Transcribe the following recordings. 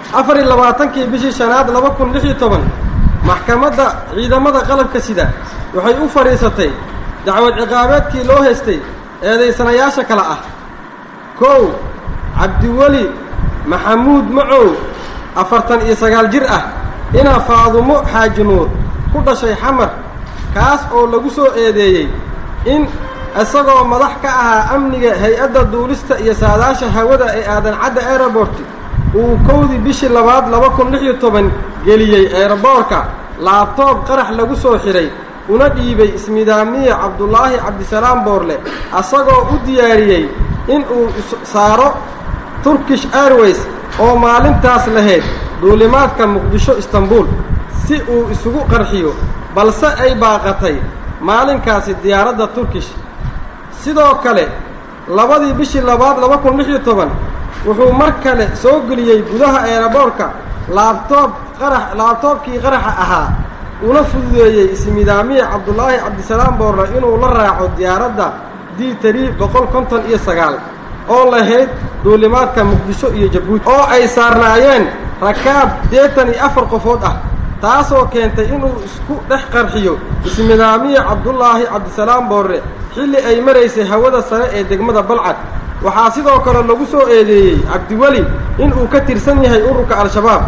afar iyo labaatankii bishii shanaad laba kun lix iyo toban maxkamadda ciidamada qalabka sida waxay u fadhiisatay dacwad ciqaabeedkii loo haystay eedaysanayaasha kale ah kow cabdiweli maxamuud macow afartan iyo sagaal jir ah inaa faadumo xaaji nuur ku dhashay xamar kaas oo lagu soo eedeeyey in isagoo madax ka ahaa amniga hay-adda duulista iyo saadaasha hawada ee aadan cadda airobort uu kowdii bishii labaad laba kun lix iyo toban geliyey eeraboorka laabtoob qarax lagu soo xidhay una dhiibay ismidaamiye cabdulaahi cabdisalaam boorle asagoo u diyaariyey in uu saaro turkish airways oo maalintaas lahayd duulimaadka muqdisho istanbuul si uu isugu qarxiyo balse ay baaqatay maalinkaasi diyaaradda turkish sidoo kale labadii bishii labaad laba kun lix iyo toban wuxuu mar kale soo geliyey gudaha eeraboorka laabtoob qarax laabtoobkii qaraxa ahaa una fududeeyey ismidaamiye cabdulaahi cabdisalaam boorle inuu la raaco diyaaradda d tari boqol konton iyo sagaal oo lahayd duulimaadka muqdisho iyo jabuuti oo ay saarnaayeen rakaab deetan iyo afar qofood ah taasoo keentay inuu isku dhex qarxiyo ismidaamiye cabdulaahi cabdisalaam boorre xilli ay maraysay hawada sare ee degmada balcad waxaa sidoo kale lagu soo eedeeyey cabdiweli inuu ka tirsan yahay ururka al-shabaab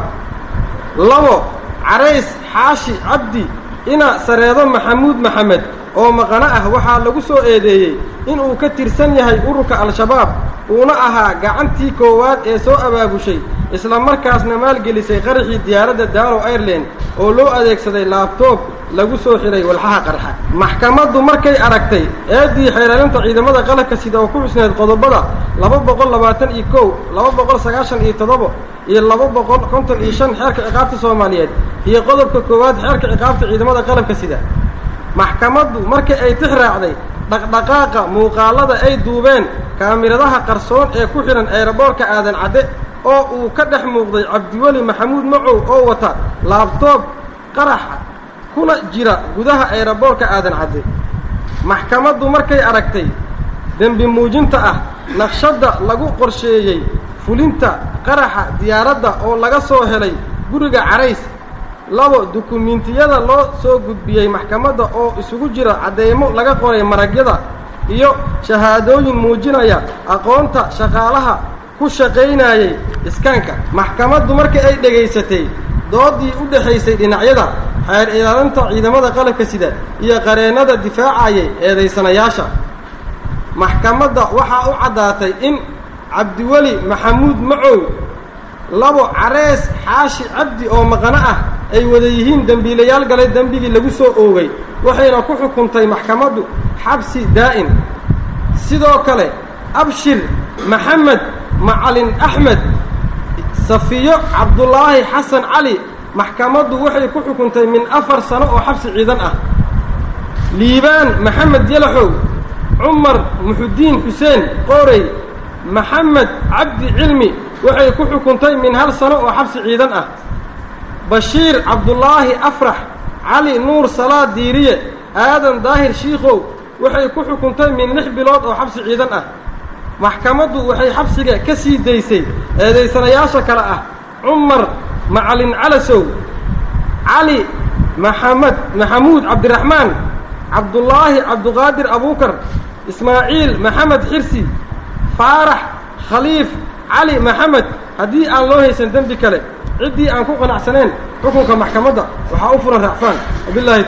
labo carays xaashi cabdi ina sareedo maxamuud maxamed oo maqano ah waxaa lagu soo eedeeyey inuu ka tirsan yahay ururka al-shabaab uuna ahaa gacantii koowaad ee soo abaabushay isla markaasna maalgelisay qaraxii diyaaradda daalo aireland oo loo adeegsaday laabtoob lagu soo xidhay walxaha qarxa maxkamaddu markay aragtay eeddii xeeralinta ciidamada qalabka sida oo ku xusneed qodobada laba boqol labaatan iyo kow laba boqol sagaashan iyo toddoba iyo laba boqol konton iyo shan xeerka ciqaabta soomaaliyeed iyo qodobka koowaad xeerka ciqaabta ciidamada qalabka sida maxkamaddu markii ay tix raacday dhaqdhaqaaqa muuqaallada ay duubeen kaamiradaha qarsoon ee ku xidhan eeraboorka aadan cadde oo uu ka dhex muuqday cabdiweli maxamuud macow oo wata laabtoob qaraxa kuna jira gudaha eeraboorka aadan cadde maxkamaddu markay aragtay dembi muujinta ah naqshadda lagu qorsheeyey fulinta qaraxa diyaaradda oo laga soo helay guriga carays labo dukumiintiyada loo soo gudbiyey maxkamadda oo isugu jira cadeymo laga qoray maragyada iyo shahaadooyin muujinaya aqoonta shaqaalaha ku shaqaynayey iskaanka maxkamaddu markii ay dhegaysatay doodii u dhexaysay dhinacyada xeer ilaalinta ciidamada qalabka sida iyo qareennada difaacayay eedaysanayaasha maxkamadda waxaa u caddaatay in cabdiweli maxamuud macow labo carees xaashi cabdi oo maqano ah ay wada yihiin dembiilayaal galay dembigii lagu soo oogay waxayna ku xukuntay maxkamaddu xabsi daa'in sidoo kale abshir maxamed macalin axmed safiyo cabdulaahi xasan cali maxkamaddu waxay ku xukuntay min afar sano oo xabsi ciidan ah liibaan maxamed yalaxow cumar muxudiin xuseen qoorey maxamed cabdi cilmi waxay ku xukuntay min hal sano oo xabsi ciidan ah bashiir cabdulaahi afrax cali nuur salaad diiriye aadan daahir shiikhow waxay ku xukuntay min lix bilood oo xabsi ciidan ah maxkamaddu waxay xabsiga ka sii daysay eedaysanayaasha kale ah cumar macalin calasow cali maxamed maxamuud cabdiraxmaan cabdulaahi cabduqaadir abuukar ismaaciil maxamed xirsi faarax khaliif cali maxamed haddii aan loo haysan dembi kale ciddii aan ku qanacsaneen xukunka maxkamadda waxaa u furan raacfaan wabilahi